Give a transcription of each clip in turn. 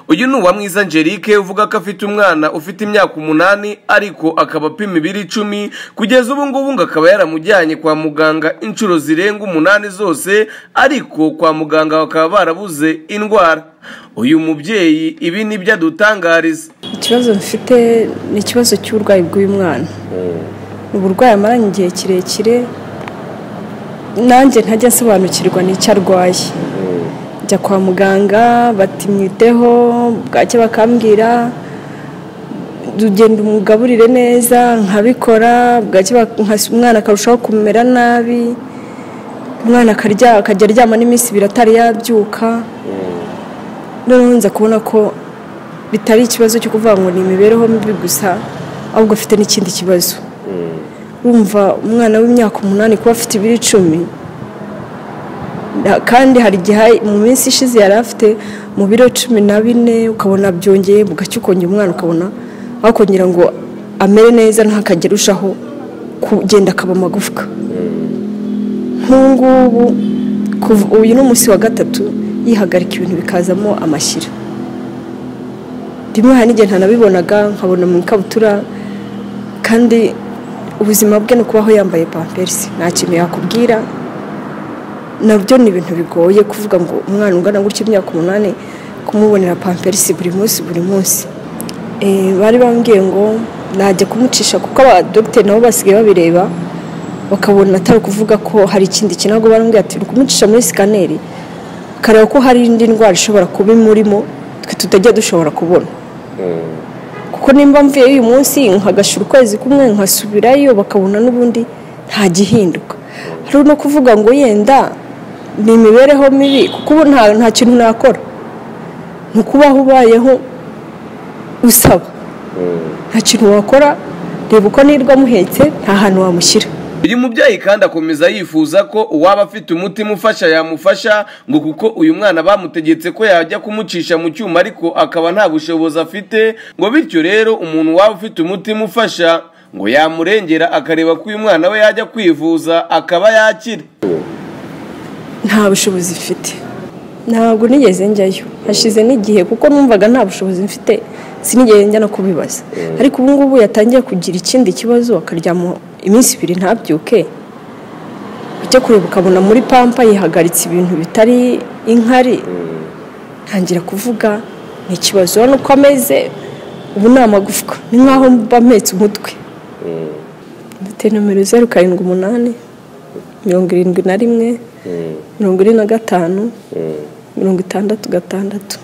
uyu ni uwamwiza angelique uvuga ko afite umwana ufite imyaka umunani ariko akaba apima ibiro icumi kugeza ubu ngubu ngo akaba yaramujyanye kwa muganga inshuro zirenga umunani zose ariko kwa muganga bakaba barabuze indwara uyu mubyeyi ibi ni byo adutangariza ikibazo mfite ni ikibazo cy'uburwayi bw'uyu mwana uburwayi amaranye igihe kirekire nanjye ntajya asobanukirwa n'icyo arwaye njya kwa muganga batimwiteho bwacya bakambwira ugenda umugaburire neza nkabikora bwacya umwana akarushaho kumera nabi umwana akajya aryama n'iminsi ibiri atari yabyuka noneho nza kubona ko bitari ikibazo cyo kuvuga ngo ni imibereho mibi gusa ahubwo afite n'ikindi kibazo wumva umwana w'imyaka umunani kuba afite ibiro icumi kandi hari igihe mu minsi ishize yari afite mu biro cumi na bine ukabona byongeye bugacya ukongera umwana ukabona wakongera ngo amere neza ntakajya arushaho kugenda akaba amagufwa nk'ubu uyu ni umunsi wa gatatu yihagarika ibintu bikazamo amashyira rimwe hari n'igihe ntanabibonaga nkabona mu ikabutura kandi ubuzima bwe ni ukubaho yambaye pamperisi nta kintu yakubwira nabyo ni ibintu bigoye kuvuga ngo umwana ungana gutya imyaka umunani kumubonera pamperisi buri munsi buri munsi bari bambwiye ngo najya kumucisha kuko abadogiteri nabo basigaye babireba bakabona atari ukuvuga ko hari ikindi kintu ahubwo barambwira ati kumucisha muri sikaneri kareba ko hari indi ndwara ishobora kuba imurimo twe tutajya dushobora kubona kuko nimba mvuye uyu munsi nkagashira ukwezi kumwe nkasubirayo bakabona n'ubundi nta gihinduka hari no kuvuga ngo yenda ni imibereho mibi kuko ubu nta kintu nakora ni ukubaho ubayeho usaba nta kintu wakora reba uko nirwa amuhetse nta hantu wamushyira uyu mubyeyi kandi akomeza yifuza ko uwaba afite umutima ufasha yamufasha ngo kuko uyu mwana bamutegetse ko yajya kumucisha mu cyuma ariko akaba nta bushobozi afite ngo bityo rero umuntu waba ufite umutima ufasha ngo yamurengera akareba ko uyu mwana we yajya kwivuza akaba yakira nta bushobozi mfite ntabwo nigeze njyayo hashize n'igihe kuko numvaga nta bushobozi mfite sinigeze njya no kubibaza ariko ubu ngubu yatangiye kugira ikindi kibazo akaryama iminsi ibiri ntabyuke ujya kureba ukabona muri pampa yihagaritse ibintu bitari inkari ntangira kuvuga ni ikibazo urabona uko ameze ubu ni amagufwa ni nk'aho mba mpetse umutwe mfite nomero zeru karindwi umunani mirongo irindwi na rimwe mirongo ine na gatanu mirongo itandatu gatandatu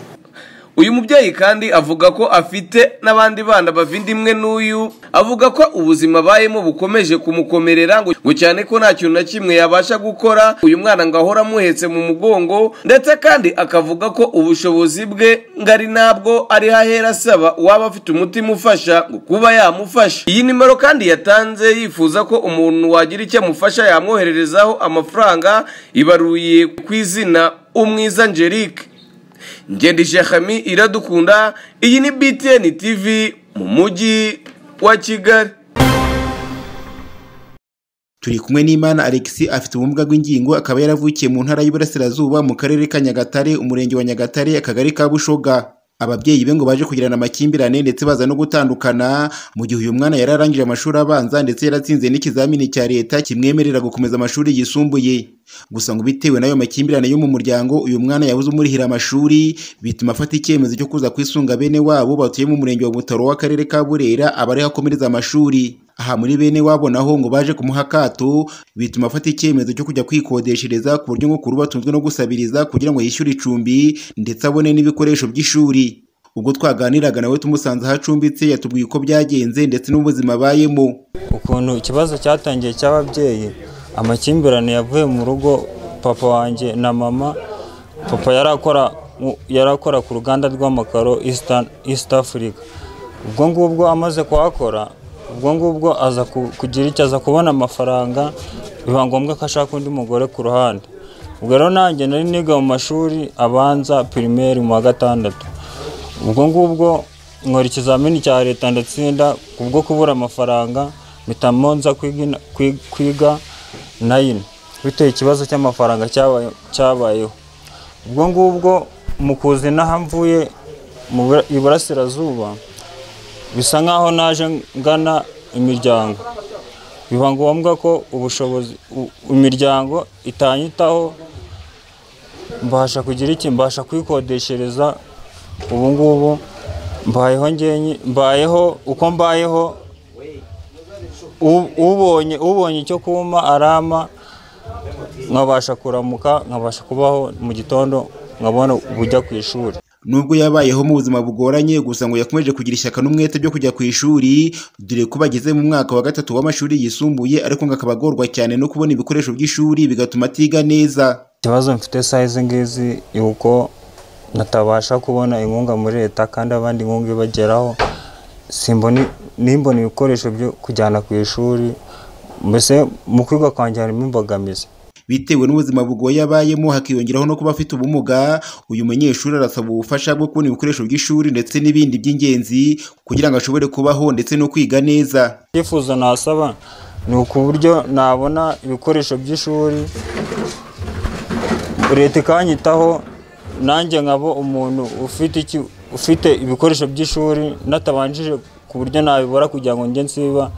uyu mubyeyi kandi avuga ko afite n'abandi bana bavindi imwe n'uyu avuga ko ubuzima abayemo bukomeje kumukomerera ngo cyane ko nta kintu na kimwe yabasha gukora uyu mwana ngo ahora amuhetse mu mugongo ndetse kandi akavuga ko ubushobozi bwe ngo ari nabwo ari hahera asaba uwaba afite umutima ufasha ngo kuba yamufasha iyi nimero kandi yatanze yifuza ko umuntu wagira icyo amufasha yamwohererezaho amafaranga ibaruye ku izina umwiza angelique ngende shahami iradukunda iyi ni btn tv mu mujyi wa kigali turi kumwe n'imana alexi afite ubumuga bw'ingingo akaba yaravukiye mu ntara y'uburasirazuba mu karere ka nyagatare umurenge wa nyagatare akagari ka bushoga ababyeyi be ngo baje kugirana amakimbirane ndetse baza no gutandukana mu gihe uyu mwana yari arangije amashuri abanza ndetse yaratsinze n'ikizamini cya leta kimwemerera gukomeza amashuri yisumbuye gusa ngo bitewe n'ayo makimbirane yo mu muryango uyu mwana yabuze umurihira amashuri bituma afata icyemezo cyo kuza kwisunga bene wabo batuye mu murenge wa butaro w'akarere ka burera aba ariho akomereza amashuri aha muri bene wabo naho ngo baje kumuha akato bituma afata icyemezo cyo kujya kwikodeshereza ku buryo ngo kuru batunzwe no gusabiriza kugira ngo yishyure icumbi ndetse abone n'ibikoresho by'ishuri ubwo twaganiraga nawe tumusanze aho acumbitse yatubwiye uko byagenze ndetse n'ubuzima abayemo ukuntu ikibazo cyatangiye cy'ababyeyi amakimbirane yavuye mu rugo papa wanjye na mama papa yari akora ku ruganda rw'amakaro east africa ubwo ngubwo amaze kuhakora ubwo ngubwo aza kugira icyo aza kubona amafaranga biba ngombwa ko ashaka undi mugore ku ruhande ubwo rero nanjye nari niga mu mashuri abanza pirimeri mu wa gatandatu ubwo ngubwo nkora ikizamini cya leta ndatsinda kubwo kubura amafaranga mpitamo nza kwiga nayini bitewe ikibazo cy'amafaranga cyabayeho ubwo ngubwo mu kuza inaha mvuye mu bura- iburasirazuba bisa nk'aho naje ngana imiryango biba ngombwa ko ubushobozi u- imiryango itanyitaho mbasha kugira iki mbasha kwikodeshereza ubu ngubu mbayeho ngenye mbayeho uko mbayeho u- ubonye ubonye icyo kumpa arama nkabasha kuramuka nkabasha kubaho mu gitondo nkabona ubujya ku ishuri nubwo yabayeho mu buzima bugoranye gusa ngo yakomeje kugira ishyaka n'umwete byo kujya ku ishuri dore ko bageze mu mwaka wa gatatu w'amashuri yisumbuye ariko ngo akaba agorwa cyane no kubona ibikoresho by'ishuri bigatuma atiga neza ikibazo mfite saa izi ngizi uko natabasha kubona inkunga muri leta kandi abandi inkunga ibageraho simbona nimbona ibikoresho byo kujyana ku ishuri mbese mu kwiga kwanjye harimo imbogamizi bitewe n'ubuzima bugoye abayemo hakiyongeraho no kuba afite ubumuga uyu munyeshuri arasaba ubufasha bwo kubona ibikoresho by'ishuri ndetse n'ibindi by'ingenzi kugira ngo ashobore kubaho ndetse no kwiga neza icyifuzo nasaba ni ku buryo nabona ibikoresho by'ishuri leta ikanyitaho nanjye nkaba umuntu ufite iki ufite ibikoresho by'ishuri natabanjije ku buryo nabibura kugira ngo njye nsiba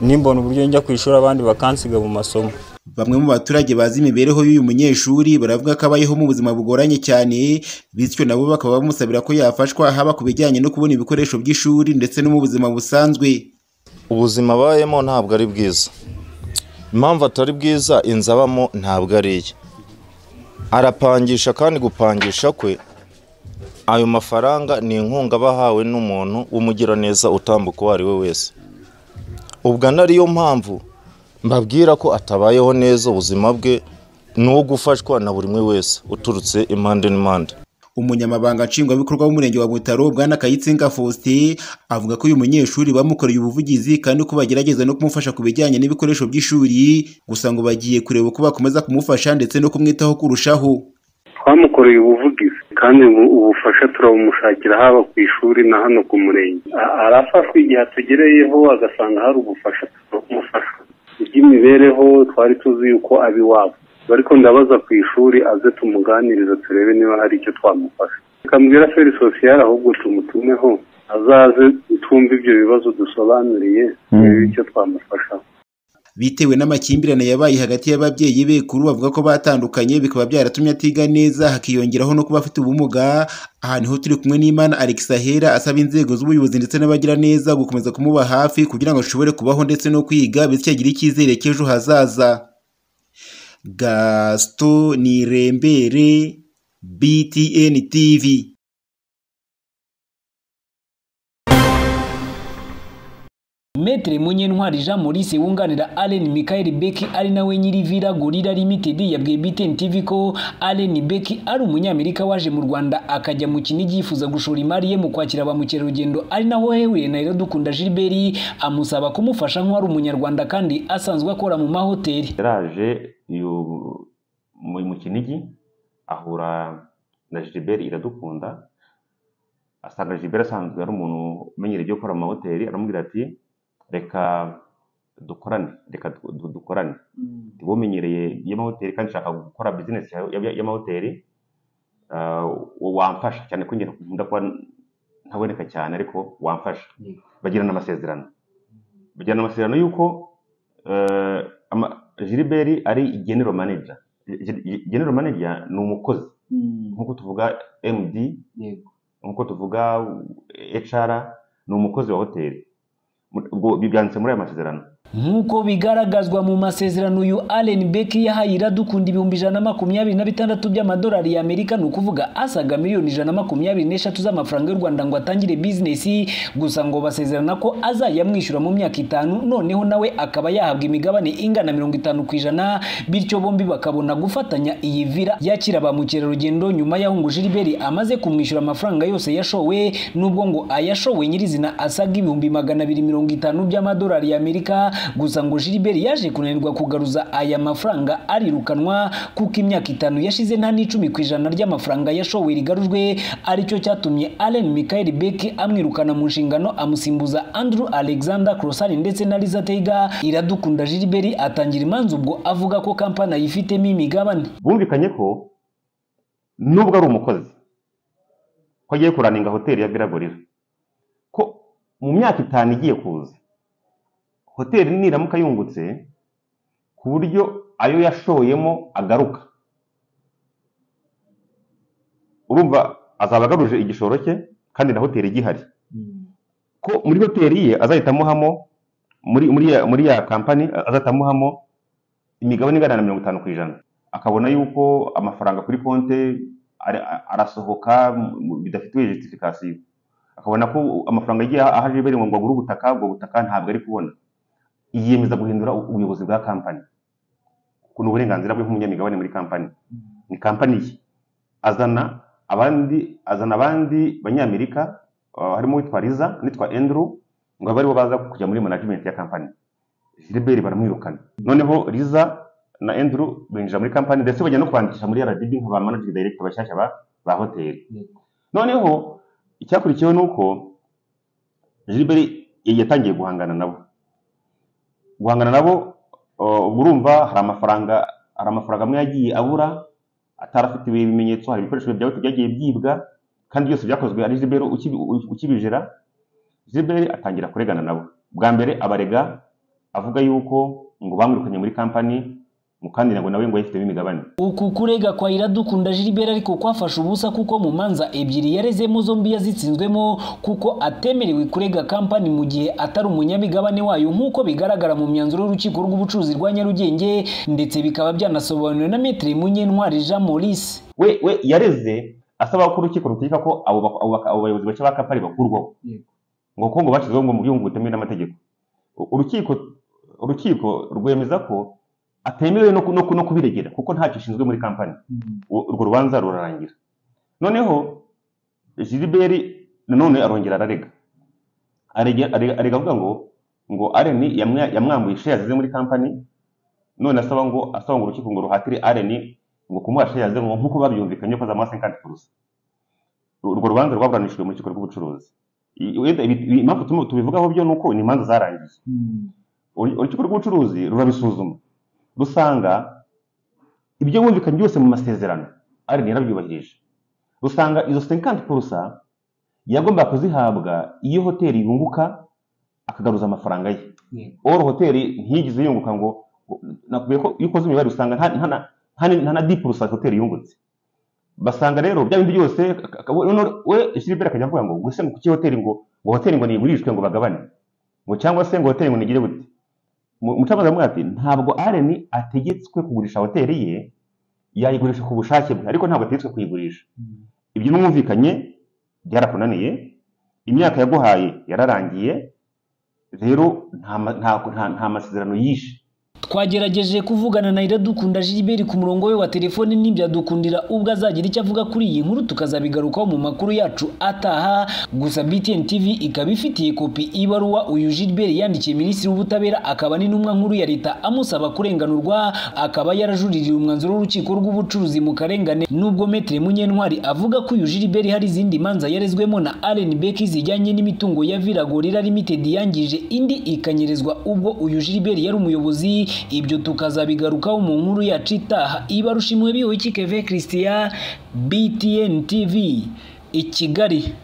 nimbona uburyo njya ku ishuri abandi bakansiga mu masomo Bamwe mu baturage bazi imibereho y'uyu munyeshuri baravuga ko abayeho mu buzima bugoranye cyane bityo nabo bakaba bamusabira ko yafashwa haba ku bijyanye no kubona ibikoresho by'ishuri ndetse no mu buzima busanzwe ubuzima abayemo ntabwo ari bwiza impamvu atari bwiza inzu abamo ntabwo ari iye arapangisha kandi gupangisha kwe ayo mafaranga ni inkunga aba ahawe n'umuntu w'umugiraneza utambuka uwo ari we wese ubwo ana ariyo mpamvu mbabwira ko atabayeho neza ubuzima bwe ni uwo gufashwa na buri umwe wese uturutse impande n'impande umunyamabanga nshingwabikorwa w'umurenge wa butaro bwana kayitsinga faustin avuga ko uyu munyeshuri bamukoreye ubuvugizi kandi ko bagerageza no kumufasha ku bijyanye n'ibikoresho by'ishuri gusa ngo bagiye kureba uko bakomeza kumufasha ndetse no kumwitaho kurushaho twamukoreye ubuvugizi kandi ubu- ubufasha turabumushakira haba ku ishuri na hano ku murenge A- arafashwa igihe atugereyeho agasanga hari ubufasha turabumufasha iby'imibereho twari tuzi yuko abi iwabo ariko ndabaza ku ishuri aze tumuganiriza turebe niba hari icyo twamufasha tukambwira feri sosiyal ahubwo tumutumeho azaze twumve ibyo bibazo dusobanuriye turebe icyo twamufashaho bitewe n'amakimbirane yabaye hagati y'ababyeyi be kuri ubu bavuga ko batandukanye bikaba byaratumye atiga neza hakiyongeraho no kuba afite ubumuga aha niho turi kumwe n'imana alex ahera asaba inzego z'ubuyobozi ndetse n'abagiraneza gukomeza kumuba hafi kugira ngo ashobore kubaho ndetse no kwiga bityo agire icyizere cy'ejo hazaza gasito nirembere btn tv Metre Munyentwari Jean Maurice wunganira Allen Michael Beck ari nawe nyiri Villa Gorilla Limited yabwiye BTN TV ko Allen Beck ari umunyamerika waje mu Rwanda akajya mu Kinigi yifuza gushora imari ye mu kwakira ba mukerarugendo ari naho hehuriye na Iradukunda Gilbert amusaba kumufasha nk'uwari umunyarwanda kandi asanzwe akora mu mahoteli yaraje yu- mu mu kinigi ahura na gilbert iradukunda asanga gilbert asanzwe ari umuntu umenyereye ibyo gukora mu mahoteli aramubwira ati reka dukorane reka du- du- dukorane ndi umenyereye y'amahoteli kandi nshaka gukora bizinesi ya- ya- y'amahoteli ah, wamfasha cyane ko njye nkunda kuba ntaboneka cyane ariko wamfasha bagirana amasezerano bagirana amasezerano y'uko eh, ama- Gilbert ari general manager Ge- ge- general manager ni umukozi nk'uko tuvuga md nk'uko tuvuga hr ni umukozi wa hoteli Mu- ubwo byanditse muri aya masezerano nk'uko bigaragazwa mu masezerano uyu Allen Beck yahaye Iradukunda ibihumbi ijana na makumyabiri na bitandatu by'amadolari y'Amerika ni ukuvuga asaga miliyoni ijana na makumyabiri n'eshatu z'amafaranga y'u Rwanda ngo atangire bizinesi gusa ngo basezerana ko azayamwishyura mu myaka itanu noneho nawe akaba yahabwa imigabane ingana mirongo itanu ku ijana bityo bombi bakabona gufatanya iyi vira yakira ba mukerarugendo nyuma y'aho ngo Gilbert amaze kumwishyura amafaranga yose yashowe nubwo ngo ayashowe nyirizina asaga ibihumbi magana abiri mirongo itanu by'amadolari y'Amerika gusa ngo Gilbert yaje kunanirwa kugaruza aya mafaranga arirukanwa kuko imyaka itanu yashize nta n'icumi ku ijana ry'amafaranga yashowe rigarujwe aricyo cyatumye Allen Michael Beck amwirukana mu nshingano amusimbuza Andrew Alexander Crossan ndetse na Liza Teiga iradukunda Gilbert atangira imanza ubwo avuga ko kampani ayifitemo imigabane bumvikanye ko nubwo ari umukozi ko agiye kuraninga hoteli ya biragorira ko mu myaka itanu igiye kuza hoteli niramuka yungutse ku buryo ayo yashoyemo agaruka urumva azaba agaruje igishoro cye kandi na hoteli igihari ko muri hoteli ye azahita amuhamo muri muri ya muri ya kampani azahita amuhamo imigabane ingana na mirongo itanu ku ijana akabona yuko amafaranga kuri konte ara- a- arasohoka mu- mu- bidafitiwe justification akabona ko amafaranga yagiye ahaje bere ngo agure ubutaka ubwo butaka ntabwo ari kubona yiyemeza guhindura u- ubuyobozi bwa kampani ni uburenganzira bwe nk'umunyamigabane muri kampani ni kampani ye azana abandi azana abandi banyamerika uh, harimo uwitwa riza n'uwitwa endru ngo abe aribo baza kujya muri management ya kampani Gilbert baramwirukana noneho Liza na Andrew binjira muri kampani ndetse bajya no kwandikisha muri RDB nka ba manager director bashyashya ba, ba hoteli noneho icyakurikiyeho ni uko Gilbert yatangiye guhangana nabo guhangana nabo uh, ubwo urumva hari amafaranga hari amafaranga amwe yagiye abura atarafite ibimenyetso hari ibikoresho bya hoteli byagiye byibwa kandi byose byakozwe ari Gilbert ukibi- ukibijera Gilbert atangira kuregana nabo bwa mbere abarega avuga yuko ngo bamwirukanye muri kampani mu kandi ngo nawe ngo yifitemo imigabane uku kurega kwa iradukunda Gilbert ariko kwafashe ubusa kuko mu manza ebyiri yarezemo zombi yazitsinzwemo kuko atemerewe kurega kampani mu gihe atari umunyamigabane wayo nk'uko bigaragara mu myanzuro y'urukiko rw'ubucuruzi rwa Nyarugenge ndetse bikaba byanasobanuwe na Maître Munyentwari Jean Maurice we we yareze asaba ko urukiko rutegeka ko abo bak- abo bak- abo bayobozi bashya ba kampani bakurwaho ngo kuko ngo bashyizweho ngo mu byungu butemewe n'amategeko U- urukiko urukiko rwemeza ko atemerewe no, ku- no, ku- no kubiregera kuko ntacyo ashinzwe muri kampani U- urwo rubanza rurarangira noneho Gilbert nanone arongera ararega arega arega- arega avuga ngo ngo Allen yamwa- yamwambuye share yazize muri kampani none asaba ngo asaba ngo urukiko ngo ruhatire Allen ngo kumuha share yazize ngo nkuko babyumvikanye ko zamaze 50% Uru- urwo rubanza rwaburanishijwe mu rukiko rw'ubucuruzi I- wenda ibi- ibi- impamvu tumu- tubivugaho byo ni uko ni imanza zarangiye Uru- urukiko rw'ubucuruzi rurabisuzuma rusanga ibyo bumvikanye byose mu masezerano Allen yarabyubahirije rusanga izo 50% yagombaga kuzihabwa iyo hoteli yunguka akagaruza amafaranga ye or hoteli ntiyigize yunguka ngo nakubwiye ko iyo ukoze imibare usanga nta- nta na- nta ni- nta na di purusa hoteli yungutse basanga rero bya bindi byose aka- aka- we- none we Gilbert akajya avuga ngo gusa ngo kuki hoteli ngo ngo hoteli ngo nigurishwe ngo bagabane ngo cyangwa se ngo hoteli ngo nigire gute Mu- umucamanza aramubwira ati ntabwo Allen ategetswe kugurisha hoteli ye yayigurisha ku bushake bwe ariko ntabwo ategetswe kuyigurisha ibyo mwumvikanye byarakunaniye imyaka yaguhaye yararangiye rero nta ma- nta- nta- nta masezerano yishe twagerageje kuvugana na Iradukunda Gilbert ku murongo we wa telefoni ntibyadukundira ubwo azagira icyo avuga kuri iyi nkuru tukazabigarukaho mu makuru yacu ataha gusa BTN TV ikaba ifitiye kopi ibaruwa uyu Gilbert yandikiye Minisitiri w'Ubutabera akaba n'intumwa nkuru ya leta amusaba kurenganurwa akaba yarajuririye umwanzuro w'urukiko rw'ubucuruzi mu karengane nubwo Maître Munyentwari avuga ko uyu Gilbert hari izindi manza yarezwemo na Allen Beck zijyanye n'imitungo ya Viragorira Limited yangije indi ikanyerezwa ubwo uyu Gilbert yari umuyobozi ibyo tukazabigarukaho mu nkuru yacu itaha ibarushimwe biwe Keve Christian BTN TV i Kigali